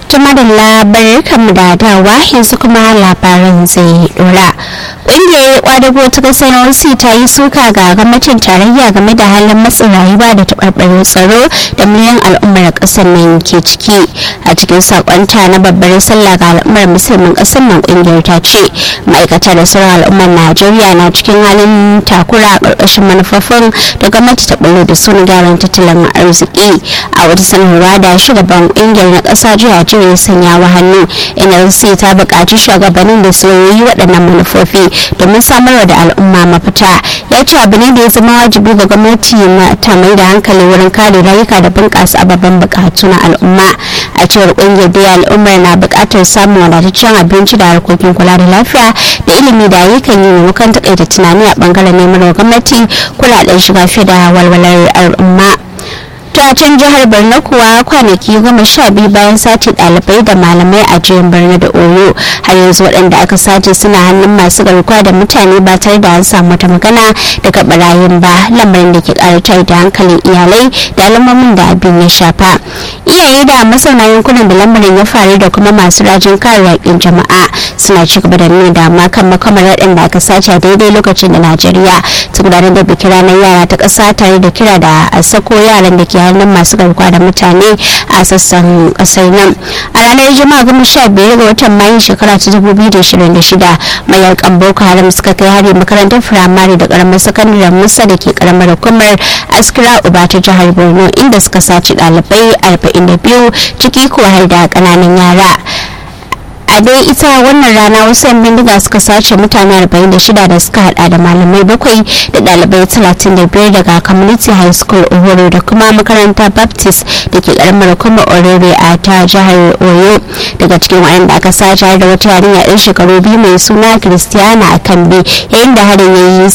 tuma da labarai kan da dawa yanzu kuma labaran zai dora ƙungiyar kwadago ta kasar NLC ta yi suka ga gwamnatin tarayya game da halin matsin rayuwa da taɓarɓarin tsaro da miliyan al'ummar ƙasar nan ke ciki a cikin sakonta na babbar sallah ga al'ummar musulmin ƙasar nan ƙungiyar ta ce ma'aikata da sauran al'ummar najeriya na cikin halin takura a ƙarƙashin manufofin da gwamnati ta ɓullo da sun gyaran tattalin arziki a wata sanarwa da shugaban ƙungiyar na ƙasa jiya jiya sanya wa hannu nlc ta buƙaci shugabannin da su yi waɗannan manufofi domin samarwa da al'umma mafita ya ce abu ne da ya zama wajibi ga gwamnati ta mai da hankali wurin kare rayuka da bunƙasa ababen buƙatu na al'umma a cewar ƙungiyar da al'ummar na buƙatar samun wadataccen abinci da harkokin kula da lafiya da ilimi da ayyukan yi maimakon taƙaita tunani a ɓangaren neman gwamnati kuɗaɗen shiga fiye da walwalar al'umma ta can jihar borno kuwa kwanaki goma sha biyu bayan sace dalibai da malamai a jihar borno da oyo har yanzu waɗanda aka sace suna hannun masu garkuwa da mutane ba tare da an samu wata magana daga barayin ba lamarin da ke ƙara tare da hankalin iyalai da alamomin da abin ya shafa iyaye da mazauna yankunan da lamarin ya faru da kuma masu rajin kare yaƙin jama'a suna ci gaba da nuna damuwa kan makamar waɗanda aka sace a daidai lokacin da najeriya ta gudanar da bikin ranar yara ta ƙasa tare da kira da a sako yaran da ke hannun masu garkuwa da mutane a sassan kasar nan a ranar juma'a goma sha biyar ga watan mayu shekara ta dubu biyu da shirin da shida mayakan boko haram suka kai hari makarantar firamare da karamar sakandaren musa da ke karamar hukumar askira uba ta jihar borno inda suka sace ɗalibai arba'in da biyu ciki kuwa har da ƙananan yara a dai ita wannan rana wasu yan bindiga suka sace mutane 46 da suka hada da malamai bakwai da dalibai 35 daga community high school uhuru da kuma makarantar baptist da ke karamar kuma orere a ta jihar oyo daga cikin waɗanda aka sace da wata yarinya yan shekaru biyu mai suna christiana a kambe yayin da harin ya yi